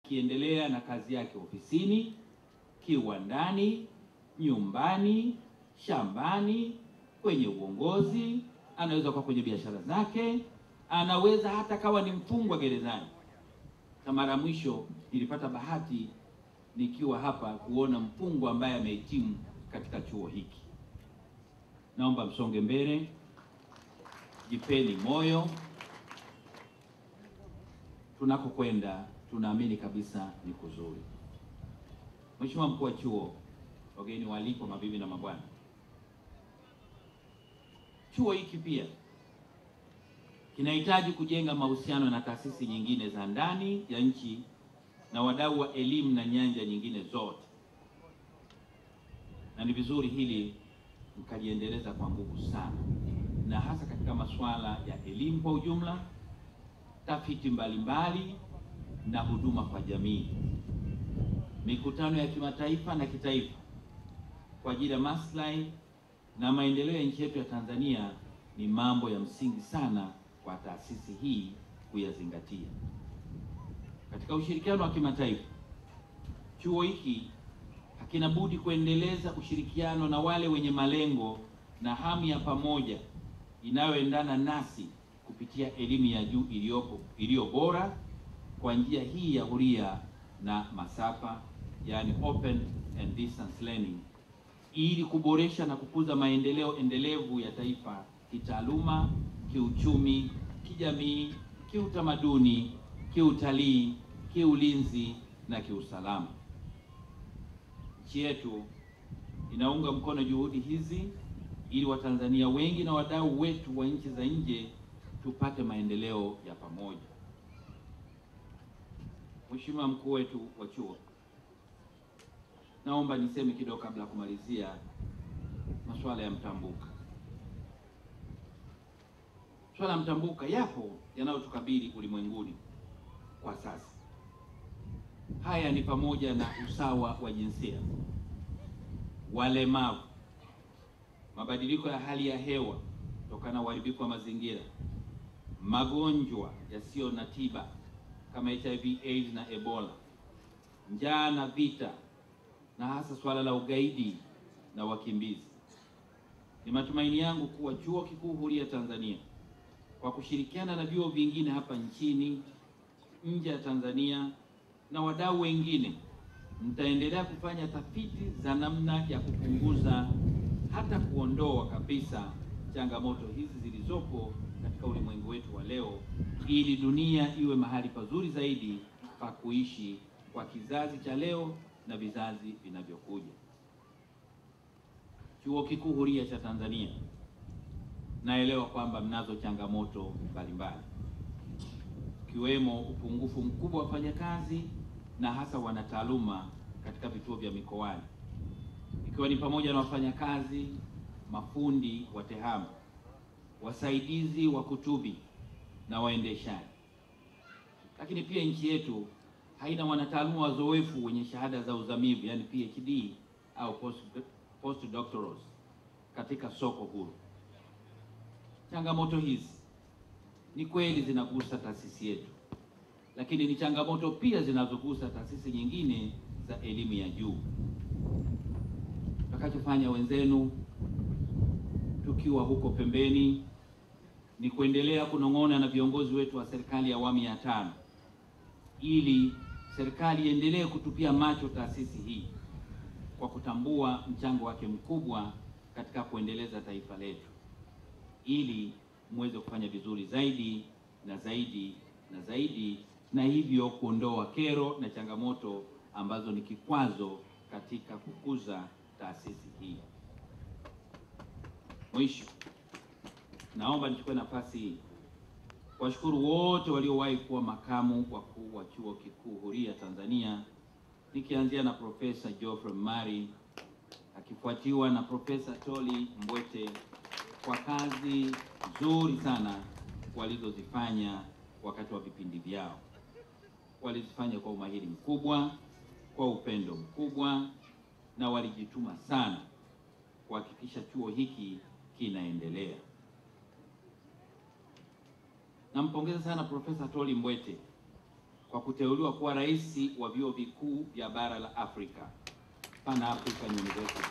kiendelea na kazi yake ofisini, kiwandani, nyumbani, shambani, kwenye uongozi, anaweza kuwa kwenye biashara zake, anaweza hata kawa ni mfungwa gerezani. Na mara mwisho nilipata bahati nikiwa hapa kuona mfungwa ambaye amehitimu katika chuo hiki. Naomba msonge mbele, jipeni moyo. Tunakokwenda tunaamini kabisa ni kuzuri. Mheshimiwa mkuu wa chuo, wageni waalikwa, mabibi na mabwana, chuo hiki pia kinahitaji kujenga mahusiano na taasisi nyingine za ndani ya nchi na wadau wa elimu na nyanja nyingine zote, na ni vizuri hili mkaliendeleza kwa nguvu sana, na hasa katika masuala ya elimu kwa ujumla, tafiti mbalimbali na huduma kwa jamii, mikutano ya kimataifa na kitaifa kwa ajili ya maslahi na maendeleo ya nchi yetu ya Tanzania ni mambo ya msingi sana kwa taasisi hii kuyazingatia. Katika ushirikiano wa kimataifa, chuo hiki hakina budi kuendeleza ushirikiano na wale wenye malengo na hamu ya pamoja inayoendana nasi kupitia elimu ya juu iliyopo iliyo bora kwa njia hii ya huria na masafa, yani open and distance learning, ili kuboresha na kukuza maendeleo endelevu ya taifa kitaaluma, kiuchumi, kijamii, kiutamaduni, kiutalii, kiulinzi na kiusalama. Nchi yetu inaunga mkono juhudi hizi ili Watanzania wengi na wadau wetu wa nchi za nje tupate maendeleo ya pamoja. Mheshimiwa mkuu wetu wa chuo, naomba niseme kidogo kabla ya kumalizia masuala ya mtambuka. Swala ya mtambuka yapo yanayotukabili ulimwenguni kwa sasa. Haya ni pamoja na usawa wa jinsia, walemavu, mabadiliko ya hali ya hewa kutokana na uharibifu wa mazingira, magonjwa yasiyo na tiba kama HIV AIDS na Ebola, njaa na vita, na hasa swala la ugaidi na wakimbizi. Ni matumaini yangu kuwa Chuo Kikuu Huria Tanzania kwa kushirikiana na vyuo vingine hapa nchini, nje ya Tanzania na wadau wengine, mtaendelea kufanya tafiti za namna ya kupunguza hata kuondoa kabisa changamoto hizi zilizopo katika ulimwengu wetu wa leo, ili dunia iwe mahali pazuri zaidi pa kuishi kwa kizazi cha leo na vizazi vinavyokuja. Chuo Kikuu Huria cha Tanzania, naelewa kwamba mnazo changamoto mbalimbali ikiwemo upungufu mkubwa wa wafanyakazi na hasa wanataaluma katika vituo vya mikoani, ikiwa ni pamoja na wafanyakazi, mafundi wa tehama, wasaidizi wa kutubi na waendeshaji. Lakini pia nchi yetu haina wanataaluma wazoefu wenye shahada za uzamivu, yani PhD au post postdoctorals katika soko huru. Changamoto hizi ni kweli zinagusa taasisi yetu, lakini ni changamoto pia zinazogusa taasisi nyingine za elimu ya juu. Tutakachofanya wenzenu tukiwa huko pembeni ni kuendelea kunong'ona na viongozi wetu wa serikali ya awamu ya tano ili serikali iendelee kutupia macho taasisi hii kwa kutambua mchango wake mkubwa katika kuendeleza taifa letu ili muweze kufanya vizuri zaidi na zaidi na zaidi, na hivyo kuondoa kero na changamoto ambazo ni kikwazo katika kukuza taasisi hii. Mwisho, naomba nichukue nafasi hii kuwashukuru wote waliowahi kuwa makamu wakuu wa Chuo Kikuu Huria Tanzania, nikianzia na Profesa Geoffrey Mari akifuatiwa na Profesa Toli Mbwete kwa kazi nzuri sana walizozifanya wakati wa vipindi vyao. Walizifanya kwa umahiri mkubwa, kwa upendo mkubwa, na walijituma sana kuhakikisha chuo hiki kinaendelea. Nampongeza sana Profesa Toli Mbwete kwa kuteuliwa kuwa rais wa vyuo vikuu vya bara la Afrika, Pan African University,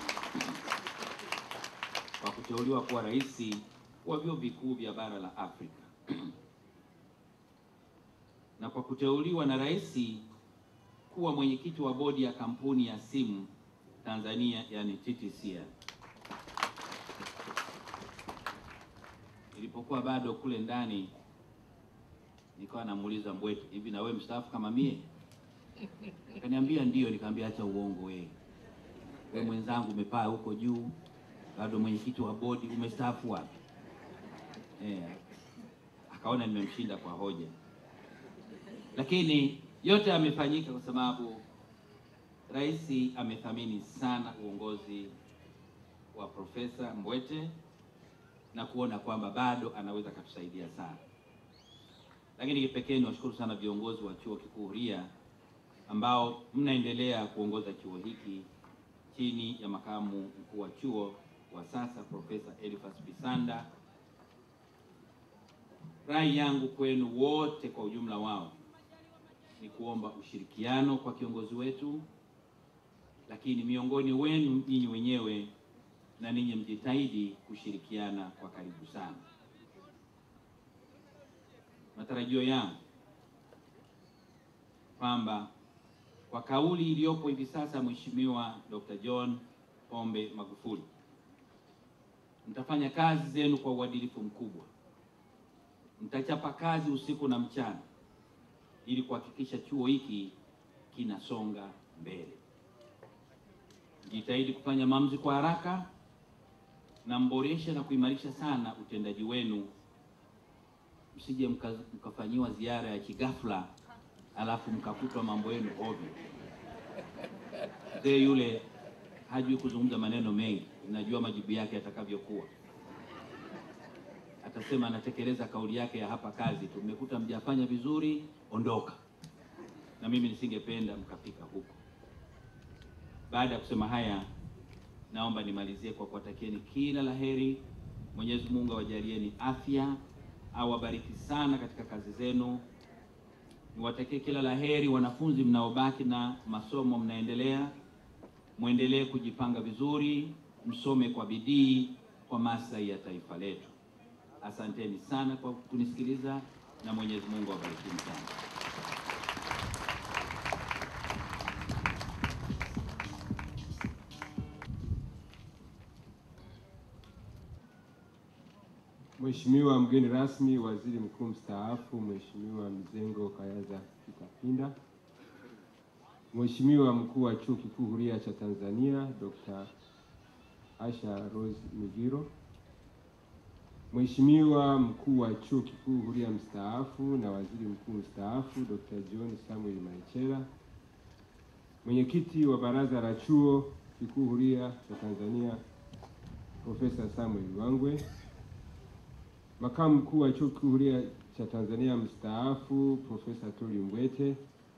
kwa kuteuliwa kuwa rais wa vyuo vikuu vya bara la Afrika na kwa kuteuliwa na rais kuwa mwenyekiti wa bodi ya kampuni ya simu Tanzania, yani TTCL. Nilipokuwa bado kule ndani, nikawa namuuliza Mbwete, hivi na wewe mstaafu kama mie? Akaniambia ndio. Nikamwambia acha uongo wewe, wewe mwenzangu umepaa huko juu, bado mwenyekiti wa bodi, umestaafu wapi? Eh, akaona nimemshinda kwa hoja, lakini yote yamefanyika kwa sababu rais amethamini sana uongozi wa Profesa Mbwete na kuona kwamba bado anaweza akatusaidia sana. Lakini kipekee niwashukuru sana viongozi wa chuo kikuu Huria ambao mnaendelea kuongoza chuo hiki chini ya makamu mkuu wa chuo wa sasa Profesa Elifas Bisanda. Rai yangu kwenu wote kwa ujumla wao ni kuomba ushirikiano kwa kiongozi wetu, lakini miongoni wenu ninyi wenyewe na ninyi mjitahidi kushirikiana kwa karibu sana. Matarajio yangu kwamba kwa kauli iliyopo hivi sasa, Mheshimiwa Dr. John Pombe Magufuli, mtafanya kazi zenu kwa uadilifu mkubwa, mtachapa kazi usiku na mchana ili kuhakikisha chuo hiki kinasonga mbele. Jitahidi kufanya maamuzi kwa haraka na mboreshe na kuimarisha sana utendaji wenu, msije mka, mkafanyiwa ziara ya kighafla alafu mkakutwa mambo yenu ovyo. Mzee yule hajui kuzungumza maneno mengi, najua majibu yake yatakavyokuwa. Atasema anatekeleza kauli yake ya hapa kazi tu, mmekuta mjafanya vizuri, ondoka. Na mimi nisingependa mkafika huko. Baada ya kusema haya, naomba nimalizie kwa kuwatakieni kila laheri. Mwenyezi Mungu awajalieni afya, awabariki sana katika kazi zenu. Niwatakie kila laheri wanafunzi mnaobaki na masomo mnaendelea, mwendelee kujipanga vizuri, msome kwa bidii kwa maslahi ya taifa letu. Asanteni sana kwa kunisikiliza na Mwenyezi Mungu awabariki sana. Mheshimiwa mgeni rasmi, Waziri Mkuu mstaafu Mheshimiwa Mizengo Kayaza Kitapinda, Mheshimiwa Mkuu wa Chuo Kikuu Huria cha Tanzania Dr. Asha Rose Migiro, Mheshimiwa Mkuu wa Chuo Kikuu Huria mstaafu na Waziri Mkuu mstaafu Dr. John Samuel Maichela, Mwenyekiti wa Baraza la Chuo Kikuu Huria cha Tanzania Profesa Samuel Wangwe, Makamu Mkuu wa Chuo Kikuu Huria cha Tanzania mstaafu Profesa Tuli Mbwete,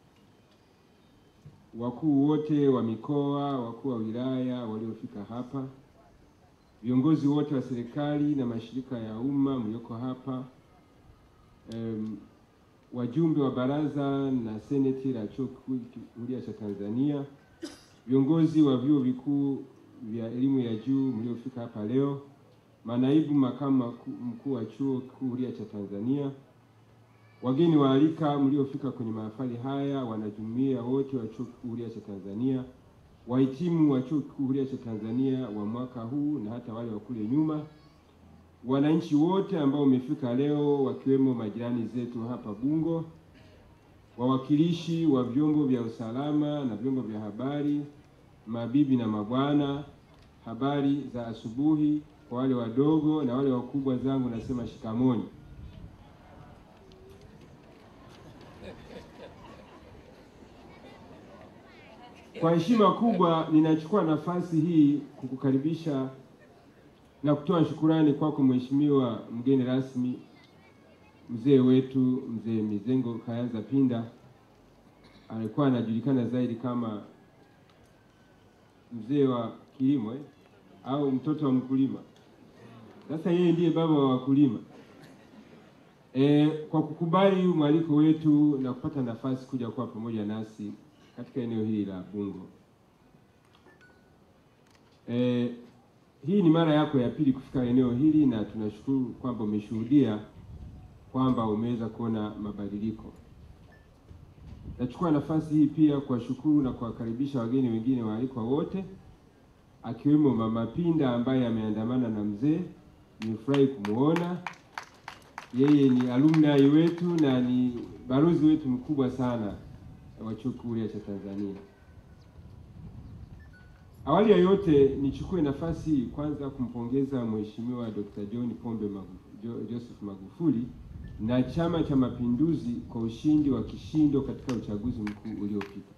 wakuu wote wa mikoa, wakuu wa wilaya waliofika hapa, viongozi wote wa serikali na mashirika ya umma mlioko hapa, em, wajumbe wa baraza na seneti la Chuo Kikuu Huria cha Tanzania, viongozi wa vyuo vikuu vya elimu ya juu mliofika hapa leo, manaibu makamu mkuu wa Chuo Kikuu Huria cha Tanzania, wageni waalika mliofika kwenye mahafali haya, wanajumuiya wote wa Chuo Kikuu Huria cha Tanzania, wahitimu wa Chuo Kikuu Huria cha Tanzania wa mwaka huu na hata wale wa kule nyuma, wananchi wote ambao wamefika leo, wakiwemo majirani zetu hapa Bungo, wawakilishi wa vyombo vya usalama na vyombo vya habari, mabibi na mabwana, habari za asubuhi. Kwa wale wadogo na wale wakubwa zangu nasema shikamoni. Kwa heshima kubwa ninachukua nafasi hii kukukaribisha na kutoa shukurani kwako Mheshimiwa mgeni rasmi, mzee wetu mzee Mizengo Kayaza Pinda, alikuwa anajulikana zaidi kama mzee wa kilimo eh? au mtoto wa mkulima. Sasa yeye ndiye baba wa wakulima. E, kwa kukubali mwaliko wetu na kupata nafasi kuja kuwa pamoja nasi katika eneo hili la Bungo. E, hii ni mara yako ya pili kufika eneo hili na tunashukuru kwamba umeshuhudia kwamba umeweza kuona mabadiliko. Nachukua nafasi hii pia kuwashukuru na kuwakaribisha wageni wengine waalikwa wote akiwemo Mama Pinda ambaye ameandamana na mzee. Nimefurahi kumwona yeye ni alumni wetu na ni balozi wetu mkubwa sana wa Chuo Kikuu Huria cha Tanzania. Awali ya yote nichukue nafasi hii kwanza kumpongeza Mheshimiwa Dr. John Pombe Magu, Joseph Magufuli na Chama cha Mapinduzi kwa ushindi wa kishindo katika uchaguzi mkuu uliopita.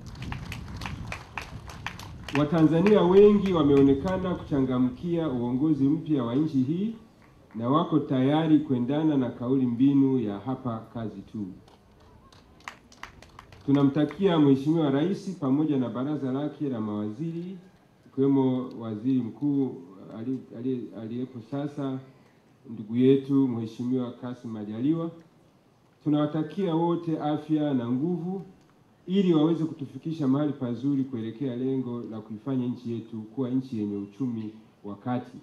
Watanzania wengi wameonekana kuchangamkia uongozi mpya wa nchi hii na wako tayari kuendana na kauli mbinu ya hapa kazi tu. Tunamtakia Mheshimiwa Rais pamoja na baraza lake la mawaziri ikiwemo waziri mkuu aliyepo sasa ndugu yetu Mheshimiwa Kassim Majaliwa. Tunawatakia wote afya na nguvu ili waweze kutufikisha mahali pazuri kuelekea lengo la kuifanya nchi yetu kuwa nchi yenye uchumi wa kati.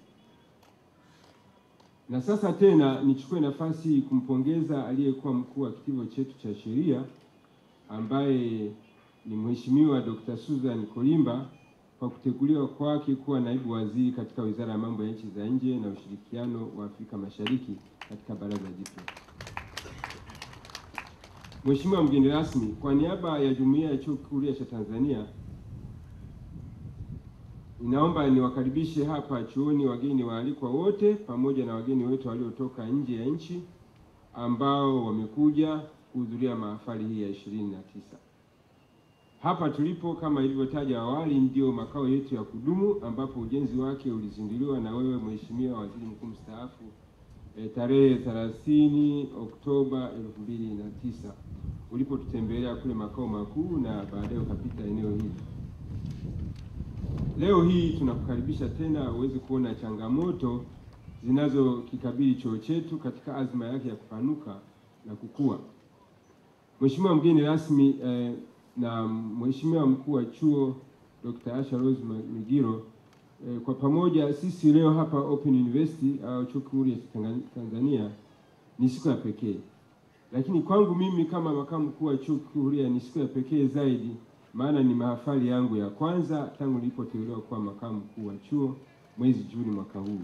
Na sasa tena nichukue nafasi hii kumpongeza aliyekuwa mkuu wa kitivo chetu cha sheria ambaye ni Mheshimiwa Dr. Susan Kolimba kwa kuteuliwa kwake kuwa naibu waziri katika Wizara ya Mambo ya Nchi za Nje na Ushirikiano wa Afrika Mashariki katika baraza jipya. Mheshimiwa mgeni rasmi, kwa niaba ya Jumuiya ya Chuo Kikuu Huria cha Tanzania, ninaomba niwakaribishe hapa chuoni wageni waalikwa wote pamoja na wageni wetu waliotoka nje ya nchi ambao wamekuja kuhudhuria mahafali hii ya ishirini na tisa. Hapa tulipo kama ilivyotaja awali, ndio makao yetu ya kudumu ambapo ujenzi wake ulizinduliwa na wewe Mheshimiwa Waziri Mkuu mstaafu e, tarehe 30 Oktoba 2009 ulipotutembelea kule makao makuu na baadaye ukapita eneo hili. Leo hii tunakukaribisha tena uweze kuona changamoto zinazokikabili chuo chetu katika azma yake ya kupanuka na kukua. Mheshimiwa mgeni rasmi eh, na Mheshimiwa mkuu wa chuo Dr. Asha Rose Migiro eh, kwa pamoja sisi leo hapa Open University au Chuo Kikuu Huria cha Tanzania ni siku ya pekee, lakini kwangu mimi kama makamu mkuu wa Chuo Kikuu Huria ni siku ya pekee zaidi, maana ni mahafali yangu ya kwanza tangu nilipoteuliwa kuwa makamu mkuu wa chuo mwezi Juni mwaka huu.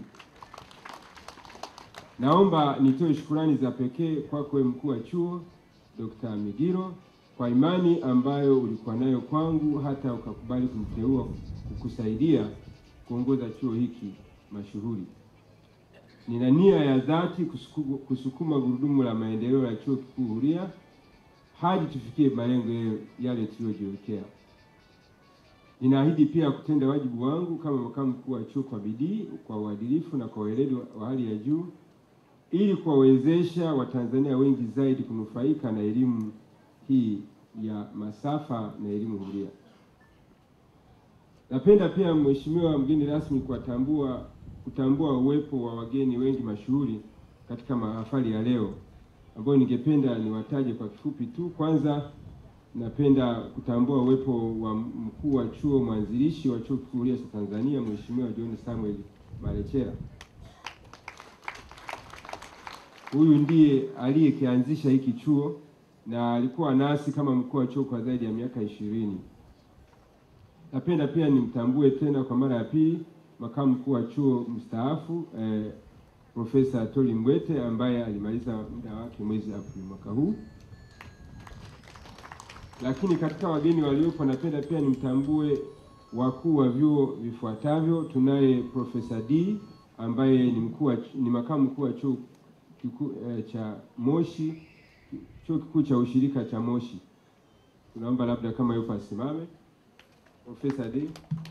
Naomba nitoe shukurani za pekee kwako mkuu wa chuo Dr. Migiro kwa imani ambayo ulikuwa nayo kwangu hata ukakubali kumteua kukusaidia kuongoza chuo hiki mashuhuri. Nina nia ya dhati kusuku, kusukuma gurudumu la maendeleo ya Chuo Kikuu Huria hadi tufikie malengo yale tuliyojiwekea. Ninaahidi pia kutenda wajibu wangu kama makamu mkuu wa chuo kwa bidii, kwa uadilifu na kwa weledi wa hali ya juu ili kuwawezesha Watanzania wengi zaidi kunufaika na elimu hii ya masafa na elimu huria. Napenda pia Mheshimiwa mgeni rasmi kuwatambua kutambua uwepo wa wageni wengi mashuhuri katika mahafali ya leo ambayo ningependa niwataje kwa kifupi tu. Kwanza, napenda kutambua uwepo wa mkuu wa chuo mwanzilishi wa Chuo Kikuu Huria cha Tanzania Mheshimiwa John Samuel Malechera. Huyu ndiye aliyekianzisha hiki chuo na alikuwa nasi kama mkuu wa chuo kwa zaidi ya miaka ishirini. Napenda pia nimtambue tena kwa mara ya pili makamu mkuu wa chuo mstaafu eh, Profesa Toli Mbwete ambaye alimaliza muda wake mwezi Aprili mwaka huu. Lakini katika wageni waliopo, napenda pia nimtambue wakuu wa vyuo vifuatavyo. Tunaye Profesa D ambaye ni mkuu ni makamu mkuu wa chuo kikuu eh, cha Moshi, chuo kikuu cha ushirika cha Moshi. Tunaomba labda kama yupo asimame. Profesa D.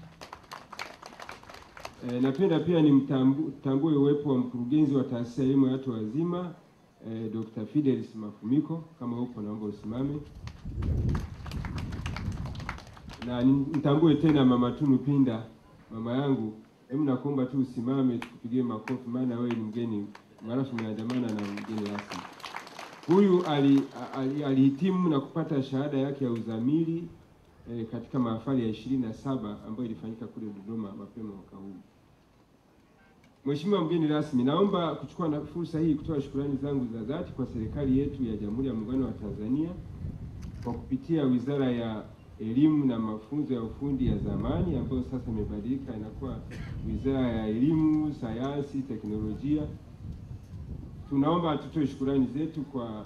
E, napenda pia nimtambue uwepo wa mkurugenzi wa taasisi ya elimu ya watu wazima e, Dr. Fidelis Mafumiko, kama upo naomba usimame, na nitambue tena Mama Tunu Pinda, mama yangu, hebu nakuomba tu usimame tukupigie makofi, maana wewe ni mgeni marafu, umeandamana na mgeni rasmi. Huyu ali- ali- alihitimu na kupata shahada yake ya uzamili eh, katika mahafali ya ishirini na saba ambayo ilifanyika kule Dodoma mapema mwaka huu. Mheshimiwa mgeni rasmi, naomba kuchukua na fursa hii kutoa shukrani zangu za dhati kwa serikali yetu ya Jamhuri ya Muungano wa Tanzania kwa kupitia Wizara ya Elimu na Mafunzo ya Ufundi ya zamani ambayo sasa imebadilika inakuwa Wizara ya Elimu, Sayansi, Teknolojia. Tunaomba tutoe shukurani zetu kwa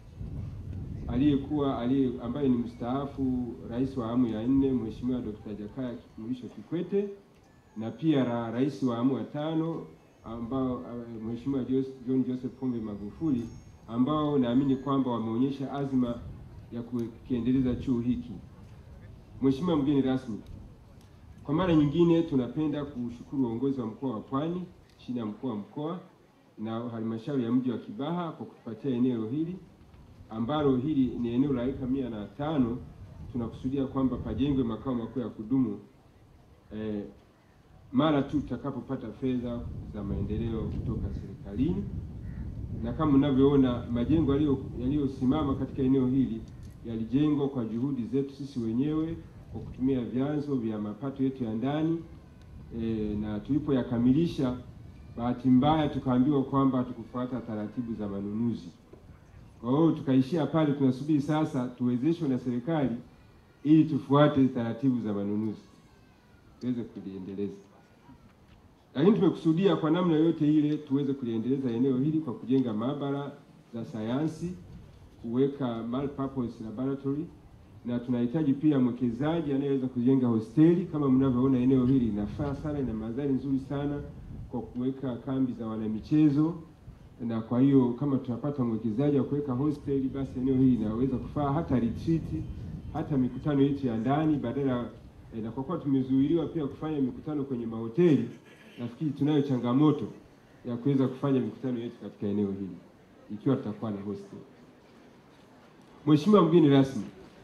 aliyekuwa aliye ambaye ni mstaafu Rais wa awamu ya nne Mheshimiwa Dr. Jakaya Mrisho Kikwete na pia ra, rais wa awamu ya tano ambao uh, Mheshimiwa Jos- John Joseph Pombe Magufuli ambao naamini kwamba wameonyesha azma ya kukiendeleza chuo hiki. Mheshimiwa mgeni rasmi, kwa mara nyingine tunapenda kushukuru uongozi wa mkoa wa Pwani chini ya mkuu wa mkoa na halmashauri ya mji wa Kibaha kwa kutupatia eneo hili ambalo hili ni eneo la eka mia na tano. Tunakusudia kwamba pajengwe makao makuu ya kudumu eh, mara tu tutakapopata fedha za maendeleo kutoka serikalini, na kama mnavyoona majengo yaliyo- yaliyosimama katika eneo hili yalijengwa kwa juhudi zetu sisi wenyewe kwa kutumia vyanzo vya mapato yetu ya ndani e, na tulipoyakamilisha, bahati mbaya tukaambiwa kwamba hatukufuata taratibu za manunuzi. Kwa hiyo tukaishia pale, tunasubiri sasa tuwezeshwe na serikali ili tufuate taratibu za manunuzi tuweze kuliendeleza lakini tumekusudia kwa namna yoyote ile tuweze kuliendeleza eneo hili kwa kujenga maabara za sayansi, kuweka multipurpose laboratory, na tunahitaji pia mwekezaji anayeweza kujenga hosteli. Kama mnavyoona eneo hili linafaa sana, ina mandhari nzuri sana kwa kuweka kambi za wanamichezo, na kwa hiyo kama tutapata mwekezaji wa kuweka hosteli, basi eneo hili linaweza kufaa hata retreat, hata mikutano yetu ya ndani badala eh, na kwa kuwa tumezuiliwa pia kufanya mikutano kwenye mahoteli nafikiri tunayo changamoto ya kuweza kufanya mikutano yetu katika eneo hili ikiwa tutakuwa na hostel. Mheshimiwa mgeni rasmi,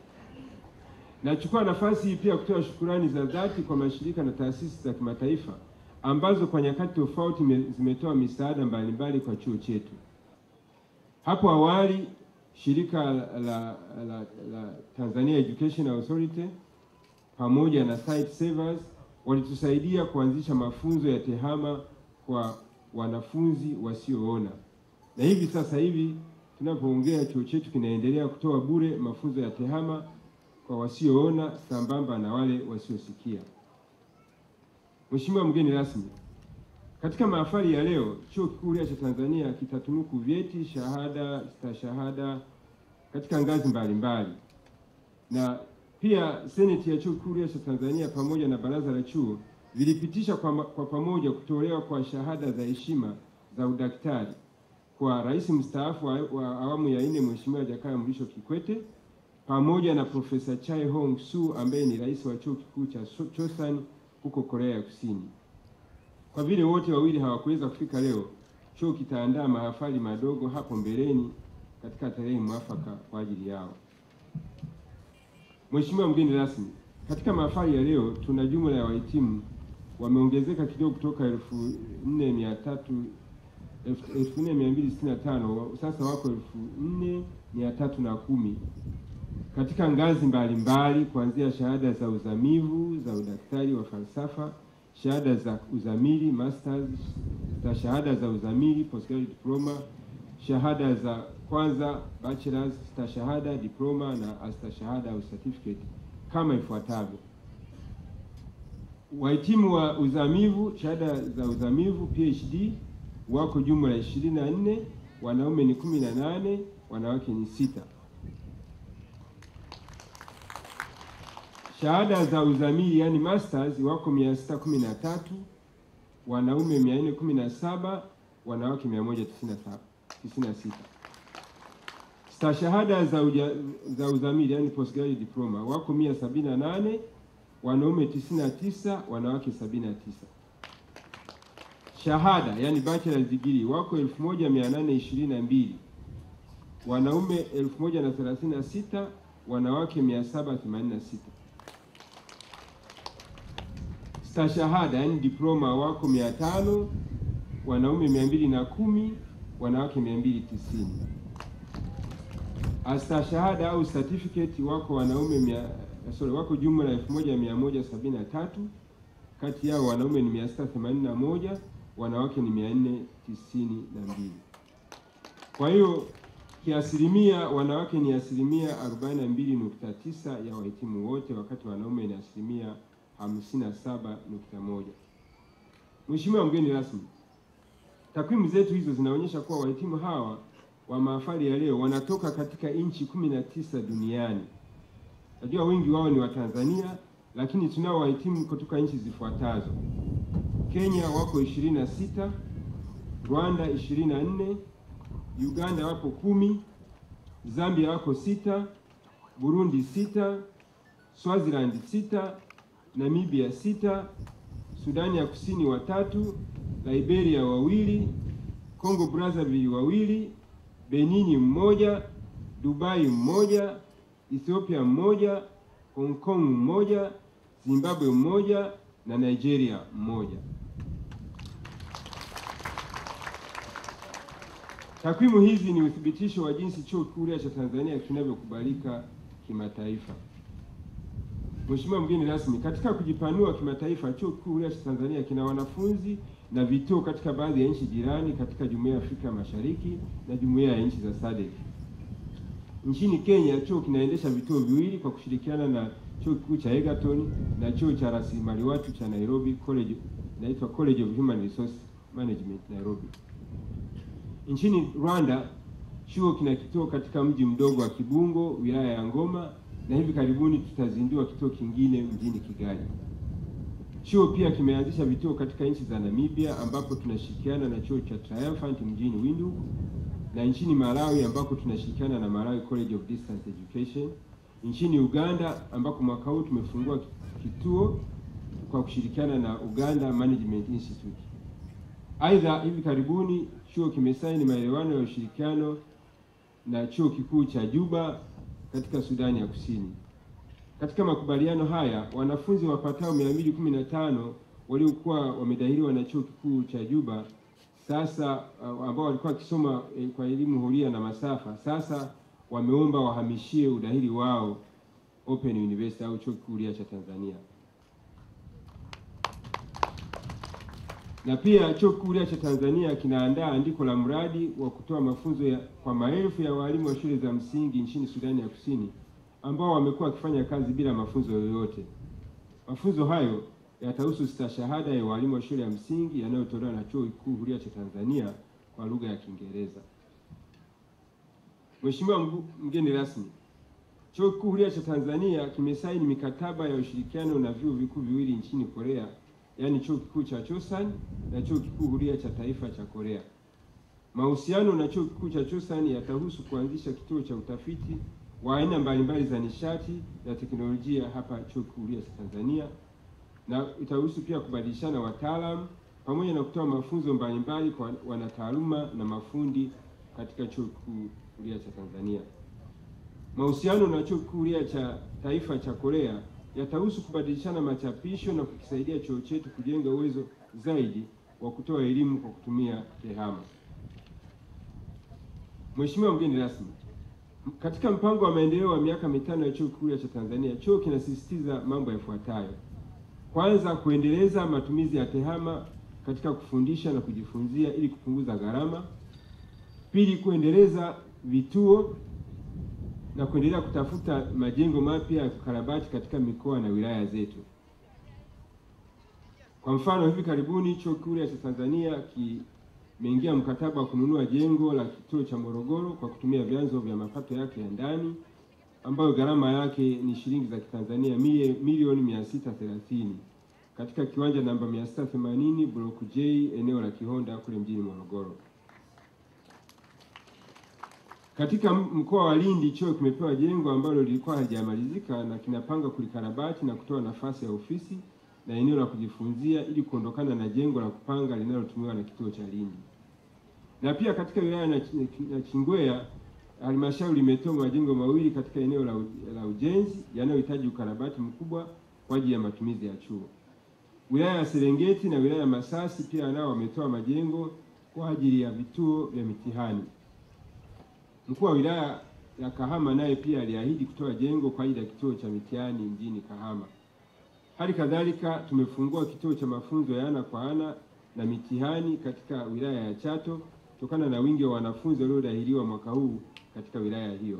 nachukua nafasi hii pia kutoa shukurani za dhati kwa mashirika na taasisi za kimataifa ambazo kwa nyakati tofauti me- zimetoa misaada mbalimbali kwa chuo chetu. Hapo awali shirika la, la, la, la Tanzania Education Authority pamoja na Site Savers walitusaidia kuanzisha mafunzo ya tehama kwa wanafunzi wasioona, na hivi sasa hivi tunapoongea chuo chetu kinaendelea kutoa bure mafunzo ya tehama kwa wasioona sambamba na wale wasiosikia. Mheshimiwa mgeni rasmi, katika mahafali ya leo Chuo Kikuu Huria cha Tanzania kitatunuku vyeti, shahada, stashahada katika ngazi mbalimbali na pia seneti ya chuo kikuu Huria cha Tanzania pamoja na baraza la chuo vilipitisha kwa, ma- kwa pamoja kutolewa kwa shahada za heshima za udaktari kwa rais mstaafu wa, wa awamu ya nne Mheshimiwa Jakaya Mrisho Kikwete pamoja na Profesa Chai Hong Su ambaye ni rais wa chuo kikuu cha So- Chosan huko Korea ya Kusini. Kwa vile wote wawili hawakuweza kufika leo, chuo kitaandaa mahafali madogo hapo mbeleni katika tarehe mwafaka kwa ajili yao. Mheshimiwa mgeni rasmi, katika mahafali ya leo tuna jumla ya wahitimu wameongezeka kidogo kutoka elfu nne mia tatu elfu nne mia mbili sitini na tano sasa wako elfu nne mia tatu na kumi katika ngazi mbalimbali kuanzia shahada za uzamivu za udaktari wa falsafa, shahada za uzamili masters, za shahada za uzamili postgraduate diploma, shahada za kwanza bachelors, stashahada, diploma na astashahada au certificate kama ifuatavyo. Wahitimu wa uzamivu, shahada za uzamivu PhD wako jumla ishirini na nne, wanaume ni kumi na nane, wanawake ni sita. Shahada za uzamili yani masters wako mia sita kumi na tatu, wanaume mia nne kumi na saba, wanawake mia moja tisini na sita. Stashahada za, uja, za uzamili yani postgraduate diploma wako mia sabini na nane, wanaume tisini na tisa, wanawake sabini na tisa. Shahada yani bachelor's degree wako elfu moja mia nane ishirini na mbili, wanaume elfu moja na thelathini na sita, wanawake mia saba themanini na sita. Stashahada yani diploma wako mia tano, wanaume mia mbili na kumi, wanawake mia mbili tisini. astashahada au certificate wako wanaume mia, sorry, wako jumla elfu moja mia moja sabini na tatu kati yao wanaume ni mia sita themanini na moja wanawake ni mia nne tisini na mbili kwa hiyo kiasilimia wanawake ni asilimia arobaini na mbili nukta tisa ya wahitimu wote wakati wanaume ni asilimia hamsini na saba nukta moja Mheshimiwa mgeni rasmi, takwimu zetu hizo zinaonyesha kuwa wahitimu hawa wa mahafali ya leo wanatoka katika nchi kumi na tisa duniani. Najua wengi wao ni Watanzania, lakini tunao wahitimu kutoka nchi zifuatazo: Kenya wako ishirini na sita, Rwanda ishirini na nne, Uganda wapo kumi, Zambia wako sita, Burundi sita, Swaziland sita, Namibia sita, Sudani ya Kusini watatu, Liberia wawili, Congo Brazzaville wawili, Benini mmoja, Dubai mmoja, Ethiopia mmoja, Hong Kong mmoja, Zimbabwe mmoja na Nigeria mmoja. Takwimu hizi ni uthibitisho wa jinsi Chuo Kikuu Huria cha Tanzania kinavyokubalika kimataifa. Mheshimiwa mgeni rasmi, katika kujipanua kimataifa, Chuo Kikuu Huria cha Tanzania kina wanafunzi na vituo katika baadhi ya nchi jirani katika Jumuiya ya Afrika Mashariki na Jumuiya ya nchi za SADC. Nchini Kenya, chuo kinaendesha vituo viwili kwa kushirikiana na Chuo Kikuu cha Egerton na Chuo cha Rasilimali Watu cha Nairobi College, inaitwa College of Human Resource Management Nairobi. Nchini Rwanda, chuo kina kituo katika mji mdogo wa Kibungo, wilaya ya Ngoma, na hivi karibuni tutazindua kituo kingine mjini Kigali. Chuo pia kimeanzisha vituo katika nchi za Namibia ambapo tunashirikiana na chuo cha Triumphant mjini Windhoek na nchini Malawi ambako tunashirikiana na Malawi College of Distance Education, nchini Uganda ambako mwaka huu tumefungua kituo kwa kushirikiana na Uganda Management Institute. Aidha, hivi karibuni chuo kimesaini maelewano ya ushirikiano na chuo kikuu cha Juba katika Sudani ya Kusini. Katika makubaliano haya wanafunzi wapatao 215 waliokuwa wamedahiliwa na chuo kikuu cha Juba sasa uh, ambao walikuwa wakisoma eh, kwa elimu huria na masafa sasa wameomba wahamishie udahili wao Open University au chuo kikuu huria cha Tanzania. Na pia chuo kikuu huria cha Tanzania kinaandaa andiko la mradi wa kutoa mafunzo ya, kwa maelfu ya walimu wa shule za msingi nchini Sudani ya Kusini ambao wamekuwa wakifanya kazi bila mafunzo yoyote. Mafunzo hayo yatahusu stashahada ya walimu wa shule ya msingi yanayotolewa na Chuo Kikuu Huria cha Tanzania kwa lugha ya Kiingereza. Mheshimiwa mgeni rasmi, Chuo Kikuu Huria cha Tanzania kimesaini mikataba ya ushirikiano na vyuo vikuu viwili nchini Korea, yaani Chuo Kikuu cha Chosan na Chuo Kikuu Huria cha Taifa cha Korea. Mahusiano na Chuo Kikuu cha Chosan yatahusu kuanzisha kituo cha utafiti wa aina mbalimbali za nishati na teknolojia hapa Chuo Kikuu Huria cha Tanzania na itahusu pia kubadilishana wataalamu pamoja na kutoa mafunzo mbalimbali kwa wanataaluma na mafundi katika Chuo Kikuu Huria cha Tanzania. Mahusiano na Chuo Kikuu Huria cha Taifa cha Korea yatahusu kubadilishana machapisho na kukisaidia chuo chetu kujenga uwezo zaidi wa kutoa elimu kwa kutumia TEHAMA. Mheshimiwa mgeni rasmi, katika mpango wa maendeleo wa miaka mitano ya Chuo Kikuu Huria cha Tanzania, chuo kinasisitiza mambo yafuatayo: kwanza, kuendeleza matumizi ya TEHAMA katika kufundisha na kujifunzia ili kupunguza gharama. Pili, kuendeleza vituo na kuendelea kutafuta majengo mapya ya kukarabati katika mikoa na wilaya zetu. Kwa mfano, hivi karibuni Chuo Kikuu Huria cha Tanzania kimeingia mkataba wa kununua jengo la kituo cha Morogoro kwa kutumia vyanzo vya mapato yake ya ndani ambayo gharama yake ni shilingi za Kitanzania milioni mia sita thelathini katika kiwanja namba 680 block J eneo la Kihonda kule mjini Morogoro. Katika mkoa wa Lindi chuo kimepewa jengo ambalo lilikuwa halijamalizika na kinapanga kulikarabati na kutoa nafasi ya ofisi na eneo la kujifunzia ili kuondokana na jengo la kupanga linalotumiwa na kituo cha Lindi. Na pia katika wilaya na Chingwea halmashauri imetoa majengo mawili katika eneo la, la ujenzi yanayohitaji ukarabati mkubwa kwa ajili ya matumizi ya chuo. Wilaya ya Serengeti na wilaya ya Masasi pia nao wametoa majengo kwa ajili ya vituo vya mitihani. Mkuu wa wilaya ya Kahama naye pia aliahidi kutoa jengo kwa ajili ya kituo cha mitihani mjini Kahama. Hali kadhalika tumefungua kituo cha mafunzo ya ana kwa ana na mitihani katika wilaya ya Chato kutokana na wingi wa wanafunzi waliodahiliwa mwaka huu katika wilaya hiyo.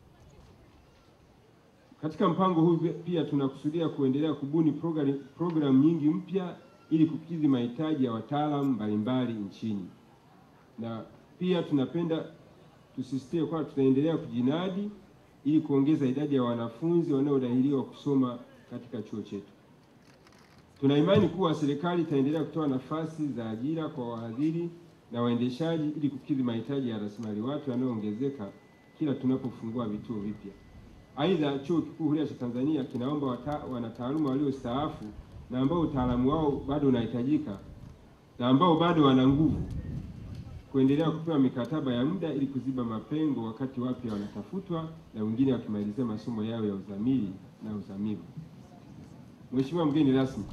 Katika mpango huu pia tunakusudia kuendelea kubuni programu program nyingi mpya ili kukidhi mahitaji ya wataalamu mbalimbali nchini, na pia tunapenda tusisitize kwamba tutaendelea kujinadi ili kuongeza idadi ya wanafunzi wanaodahiliwa kusoma katika chuo chetu. Tuna imani kuwa serikali itaendelea kutoa nafasi za ajira kwa wahadhiri na waendeshaji ili kukidhi mahitaji ya rasilimali watu yanayoongezeka kila tunapofungua vituo vipya. Aidha, Chuo Kikuu Huria cha Tanzania kinaomba wanataaluma waliostaafu na ambao utaalamu wao bado unahitajika na ambao bado wana nguvu kuendelea kupewa mikataba ya muda ili kuziba mapengo wakati wapya wanatafutwa na wengine wakimalizia masomo yao ya uzamili na uzamivu. Mheshimiwa mgeni rasmi,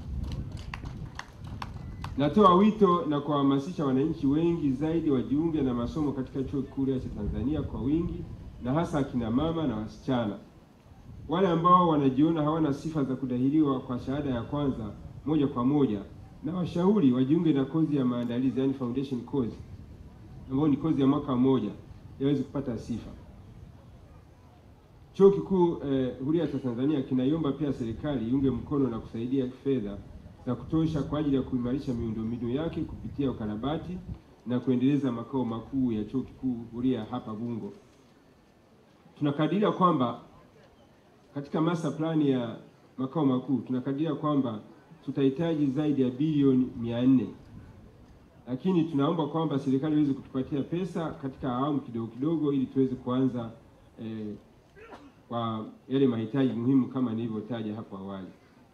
natoa wito na kuwahamasisha wananchi wengi zaidi wajiunge na masomo katika Chuo Kikuu Huria cha Tanzania kwa wingi na hasa akina mama na wasichana. Wale ambao wanajiona hawana sifa za kudahiliwa kwa shahada ya kwanza moja kwa moja, na washauri wajiunge na kozi ya maandalizi, yani foundation course, ambayo ni kozi ya mwaka mmoja yaweze kupata sifa. Chuo Kikuu eh, Huria cha Tanzania kinaiomba pia serikali iunge mkono na kusaidia fedha za kutosha kwa ajili ya kuimarisha miundombinu yake kupitia ukarabati na kuendeleza makao makuu ya Chuo Kikuu Huria hapa Bungo. Tunakadiria kwamba katika master plan ya makao makuu tunakadiria kwamba tutahitaji zaidi ya bilioni mia nne, lakini tunaomba kwamba serikali iweze kutupatia pesa katika awamu kidogo kidogo ili tuweze kuanza eh, kwa yale mahitaji muhimu kama nilivyotaja hapo awali.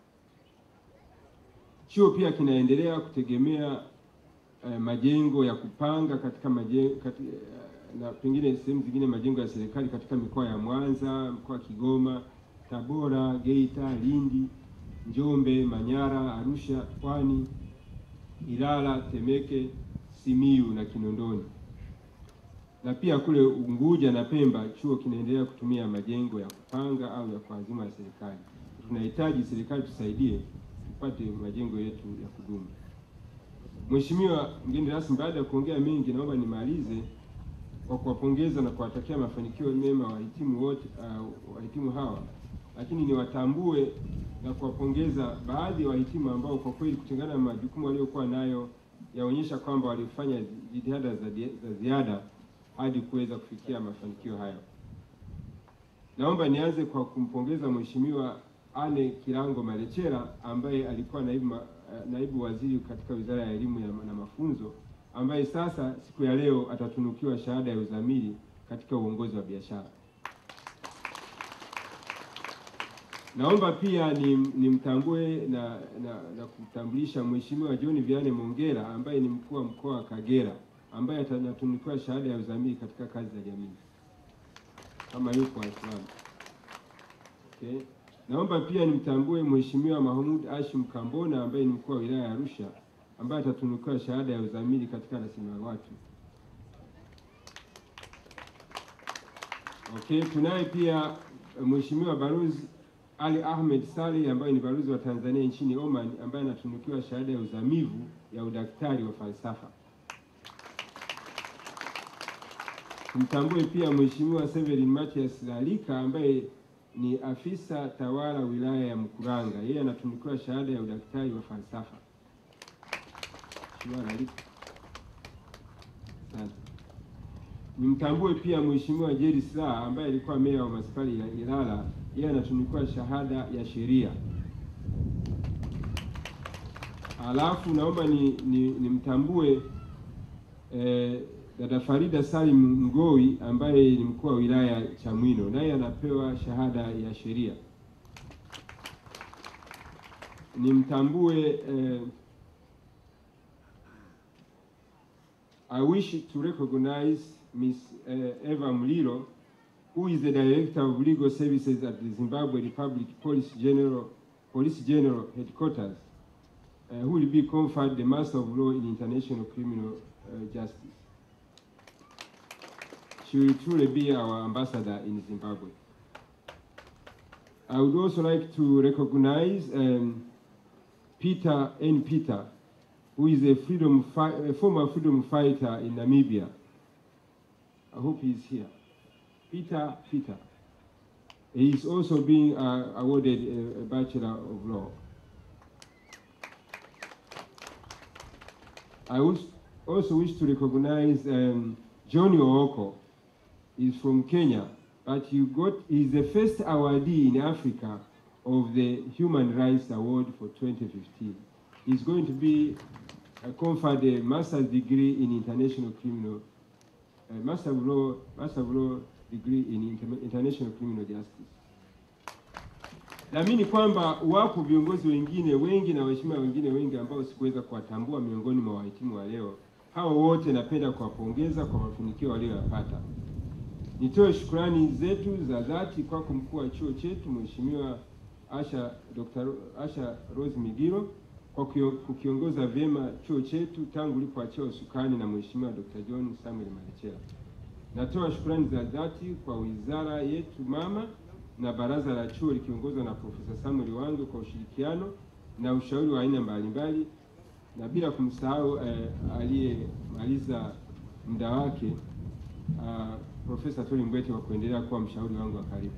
Chuo pia kinaendelea kutegemea eh, majengo ya kupanga katika majengo kati, na pengine sehemu zingine majengo ya serikali katika mikoa ya Mwanza, mkoa wa Kigoma, Tabora, Geita, Lindi, Njombe, Manyara, Arusha, Pwani, Ilala, Temeke, Simiyu na Kinondoni. Na pia kule Unguja na Pemba chuo kinaendelea kutumia majengo ya kupanga au ya kuazima ya serikali. Tunahitaji serikali tusaidie tupate majengo yetu ya kudumu. Mheshimiwa mgeni rasmi, baada ya kuongea mengi, naomba nimalize kwa kuwapongeza na kuwatakia mafanikio mema wahitimu wote uh, wahitimu hawa, lakini niwatambue na kuwapongeza baadhi ya wahitimu ambao kwa kweli kutengana na majukumu waliokuwa nayo yaonyesha kwamba walifanya jitihada za, za ziada hadi kuweza kufikia mafanikio hayo. Naomba nianze kwa kumpongeza Mheshimiwa Anne Kilango Malechera ambaye alikuwa naibu, naibu waziri katika Wizara ya Elimu na Mafunzo ambaye sasa siku ya leo atatunukiwa shahada ya uzamili katika uongozi wa biashara. Naomba pia nimtambue ni na, na, na kutambulisha Mheshimiwa John Viane Mongera ambaye ni mkuu wa mkoa wa Kagera ambaye atatunukiwa shahada ya uzamili katika kazi za jamii kama yuko Waislamu. Okay. Naomba pia nimtambue Mheshimiwa Mahmud Ashim Kambona ambaye ni mkuu wa wilaya ya Arusha ambaye atatunukiwa shahada ya uzamili katika rasilimali watu. Okay, tunaye pia Mheshimiwa Balozi Ali Ahmed Saleh ambaye ni balozi wa Tanzania nchini Oman ambaye anatunukiwa shahada ya uzamivu ya udaktari wa falsafa. Tumtambue pia Mheshimiwa Severin Matias Lalika ambaye ni afisa tawala wilaya ya Mkuranga, yeye anatunukiwa shahada ya udaktari wa falsafa. Nimtambue pia Mheshimiwa Jerry Slaa ambaye alikuwa meya wa manispaa ya Ilala, yeye anatunukiwa shahada ya sheria. Alafu naomba nimtambue ni, ni eh, dada Farida Salim Ngoi ambaye ni mkuu wa wilaya Chamwino, naye anapewa shahada ya sheria. Nimtambue eh, I wish to recognize Ms. uh, Eva Mlilo, who is the Director of Legal Services at the Zimbabwe Republic Police General, Police General Headquarters, uh, who will be conferred the Master of Law in International Criminal uh, Justice. she will truly be our ambassador in Zimbabwe. I would also like to recognize um, Peter N. Peter, who is a freedom fi- a former freedom fighter in Namibia. I hope he's here. Peter Peter. He is also being uh, awarded a, a Bachelor of Law. I wish, also wish to recognize um, Johnny Ooko. He's from Kenya, but he got he's the first awardee in Africa of the Human Rights Award for 2015. He's going to be uh, conferred a master's degree in international criminal, uh, master of law, master of law degree in inter international criminal justice. Naamini kwamba wapo viongozi wengine wengi na waheshimiwa wengine wengi ambao sikuweza kuwatambua miongoni mwa wahitimu wa leo. Hao wote napenda kuwapongeza kwa mafanikio walioyapata. Nitoe shukrani zetu za dhati kwako mkuu wa chuo chetu Mheshimiwa Asha Dr. Asha Rose Migiro kwa kio- kukiongoza vyema chuo chetu tangu ulipoachiwa usukani na Mheshimiwa Dr. John Samuel Malecela. Natoa shukrani za dhati kwa wizara yetu mama na baraza la chuo likiongozwa na Profesa Samuel Wange kwa ushirikiano na ushauri wa aina mbalimbali, na bila kumsahau eh, aliyemaliza muda wake uh, Profesa Toli Mbwete kwa kuendelea kuwa mshauri wangu wa karibu.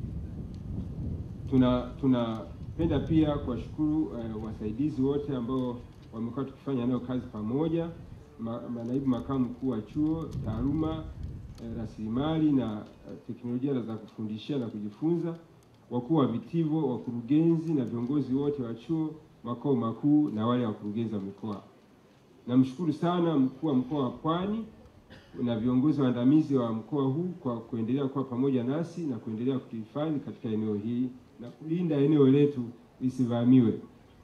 Tuna tunapenda pia kuwashukuru eh, wasaidizi wote ambao wamekuwa tukifanya nao kazi pamoja, ma, manaibu makamu mkuu wa chuo, taaluma eh, rasilimali na eh, teknolojia za kufundishia na kujifunza, wakuu wa vitivo, wakurugenzi na viongozi wote wa chuo, makao makuu na wale wakurugenzi wa mikoa. Namshukuru sana mkuu wa mkoa wa Pwani na viongozi waandamizi wa mkoa huu kwa kuendelea kuwa pamoja nasi na kuendelea kutuhifadhi katika eneo hili na kulinda eneo letu lisivamiwe.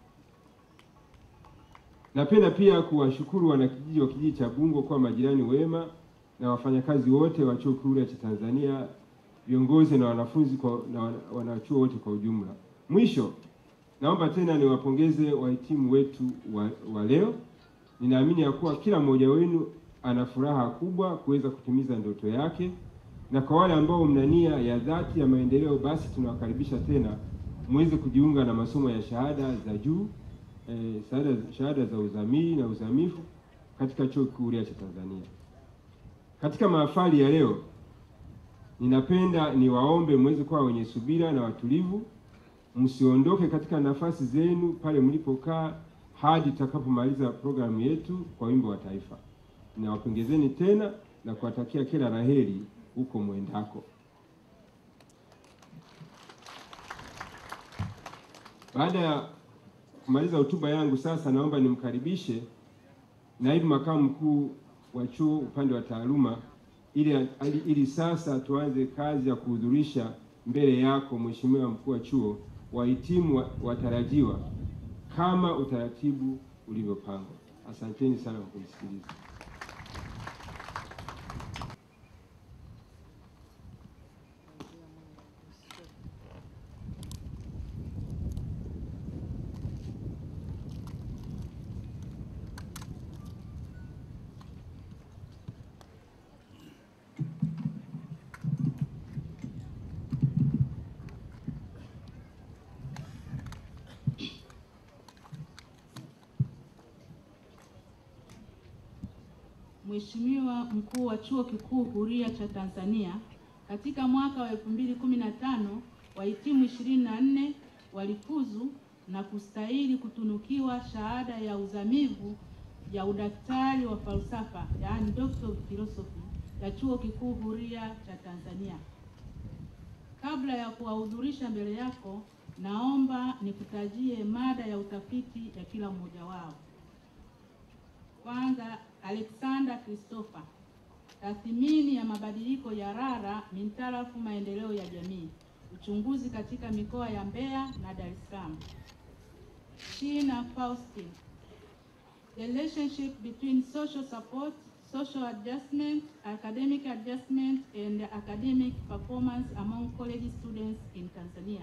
Napenda pia kuwashukuru wanakijiji wa kijiji cha Bungo kwa majirani wema na wafanyakazi wote wa Chuo Kikuu cha Tanzania, viongozi na wanafunzi kwa, na wana- wanachuo wote kwa ujumla. Mwisho, naomba tena niwapongeze wahitimu wetu wa, wa leo. Ninaamini ya kuwa kila mmoja wenu ana furaha kubwa kuweza kutimiza ndoto yake, na kwa wale ambao mna nia ya dhati ya maendeleo, basi tunawakaribisha tena muweze kujiunga na masomo ya shahada za juu eh, shahada, shahada za uzamili na uzamivu katika Chuo Kikuu Huria cha Tanzania. Katika mahafali ya leo, ninapenda niwaombe muweze kuwa wenye subira na watulivu, msiondoke katika nafasi zenu pale mlipokaa hadi tutakapomaliza programu yetu kwa wimbo wa taifa. Ninawapongezeni tena na kuwatakia kila laheri huko mwendako. Baada ya kumaliza hotuba yangu, sasa naomba nimkaribishe naibu makamu mkuu wa chuo upande wa taaluma ili, ili, ili sasa tuanze kazi ya kuhudhurisha mbele yako Mheshimiwa mkuu wa chuo wahitimu wa- watarajiwa kama utaratibu ulivyopangwa. Asanteni sana kwa kunisikiliza. Mheshimiwa Mkuu wa Chuo Kikuu Huria cha Tanzania, katika mwaka wa 2015 wahitimu 24 walifuzu na kustahili kutunukiwa shahada ya uzamivu ya udaktari wa falsafa, yaani Doctor of Philosophy ya Chuo Kikuu Huria cha Tanzania. Kabla ya kuwahudhurisha mbele yako, naomba nikutajie mada ya utafiti ya kila mmoja wao. Kwanza, Alexander Christopher, tathmini ya mabadiliko ya rara mintarafu maendeleo ya jamii, uchunguzi katika mikoa ya Mbeya na Dar es Salaam. Shina Faustin, the relationship between social support, social adjustment, academic adjustment and academic performance among college students in Tanzania.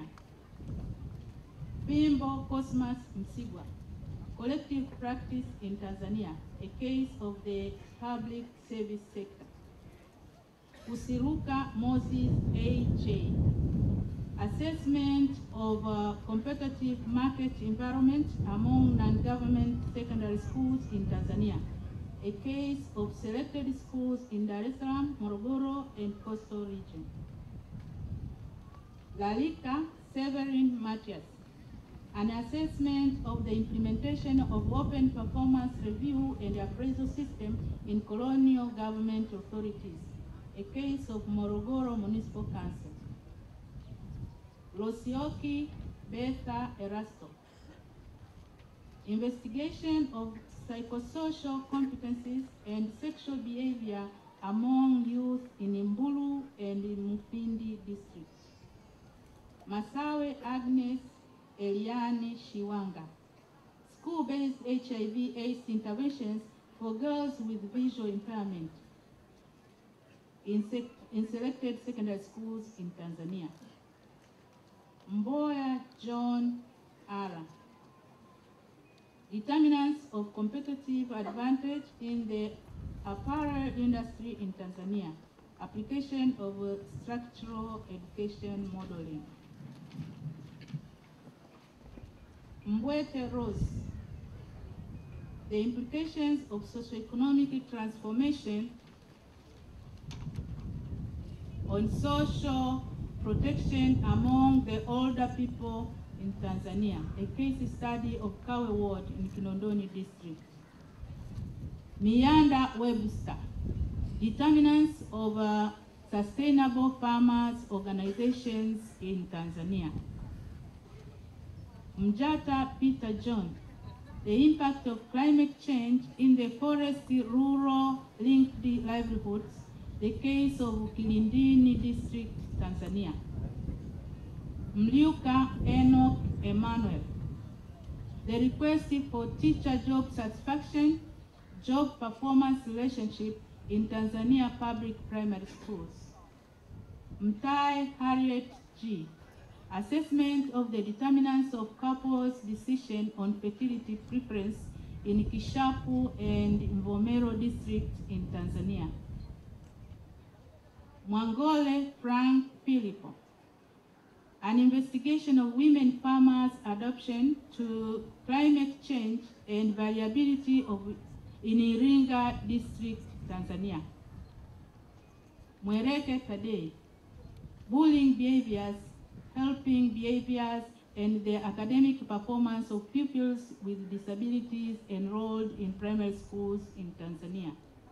Bimbo Cosmas Msigwa, Collective Practice in Tanzania, a case of the public service sector. Kusiruka Moses A.J. Assessment of uh, competitive market environment among non-government secondary schools in Tanzania. A case of selected schools in Dar es Salaam, Morogoro, and coastal region. Lalika Severin Matias. An assessment of the implementation of open performance review and appraisal system in colonial government authorities. A case of Morogoro Municipal Council. Losioki Betha Erasto. Investigation of psychosocial competencies and sexual behavior among youth in Imbulu and Mufindi districts. Masawe Agnes Eliani Shiwanga. School-based HIV AIDS interventions for girls with visual impairment in, sec- in selected secondary schools in Tanzania. Mboya John Ara. Determinants of competitive advantage in the apparel industry in Tanzania. Application of uh, structural education modeling. Mbwete Rose. The implications of socioeconomic transformation on social protection among the older people in Tanzania, a case study of Kawe Ward in Kinondoni district. Mianda Webster, determinants of uh, sustainable farmers organizations in Tanzania. Mjata Peter John, the impact of climate change in the forest rural linked livelihoods, the case of Kilindini district, Tanzania. Mliuka Enoch Emmanuel, the request for teacher job satisfaction, job performance relationship in Tanzania public primary schools. Mtai Harriet G. Assessment of the determinants of couples' decision on fertility preference in Kishapu and Mvomero district in Tanzania. Mwangole Frank Philipo. An investigation of women farmers' adoption to climate change and variability of in Iringa district, Tanzania. Mwereke Tadei. Bullying behaviors, helping behaviors, and the academic performance of pupils with disabilities enrolled in primary schools in Tanzania.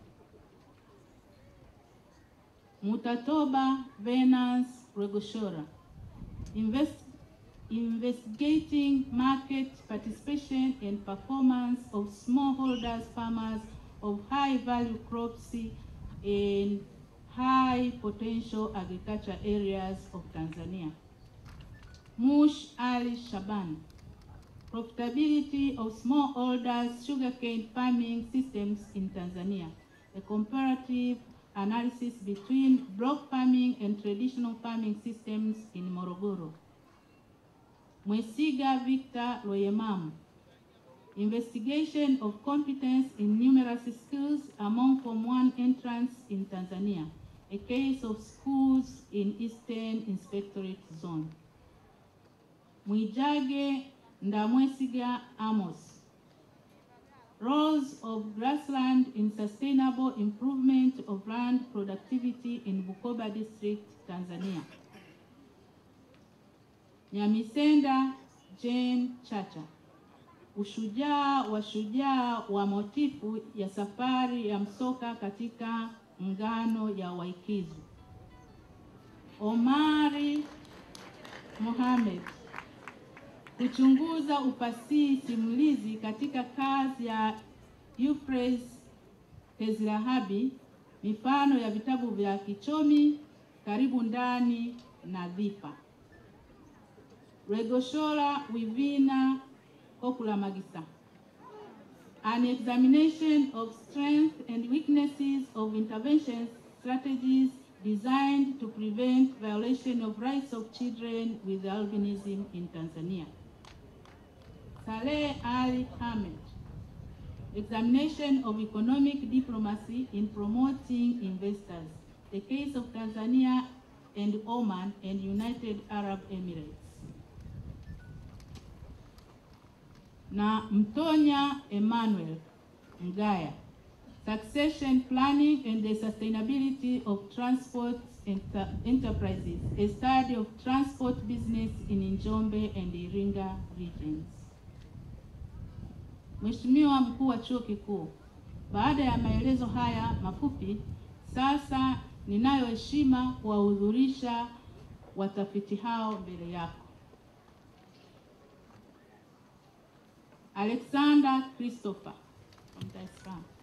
Mutatoba Venance Regoshora. Invest, investigating market participation and performance of smallholders farmers of high value crops in high potential agriculture areas of Tanzania. Mush Ali Shaban. Profitability of smallholders sugarcane farming systems in Tanzania. A comparative analysis between block farming and traditional farming systems in Morogoro. Mwesiga Victor Loyemamu. Investigation of competence in numerous skills among Form 1 entrants in Tanzania. A case of schools in Eastern Inspectorate Zone. Mwijage Ndamwesiga Amos. Roles of grassland in sustainable improvement of land productivity in Bukoba district, Tanzania. Nyamisenda Jane Chacha. Ushujaa wa shujaa wa motifu ya safari ya msoka katika ngano ya Waikizu. Omari Mohamed kuchunguza upasihi simulizi katika kazi ya Euphrates Tezirahabi, mifano ya vitabu vya Kichomi, Karibu Ndani na Dhifa. Regoshola Wivina Kokula Magisa. An examination of strengths and weaknesses of intervention strategies designed to prevent violation of rights of children with albinism in Tanzania. Saleh Ali Ahmed. Examination of economic diplomacy in promoting investors. the case of Tanzania and Oman and United Arab Emirates. Na Mtonya Emmanuel Mgaya, Succession Planning and the Sustainability of Transport Enter Enterprises, a study of transport business in Njombe and Iringa regions. Mheshimiwa Mkuu wa Chuo Kikuu, baada ya maelezo haya mafupi, sasa ninayo heshima kuwahudhurisha watafiti hao mbele yako. Alexander Christopher from Dar es Salaam.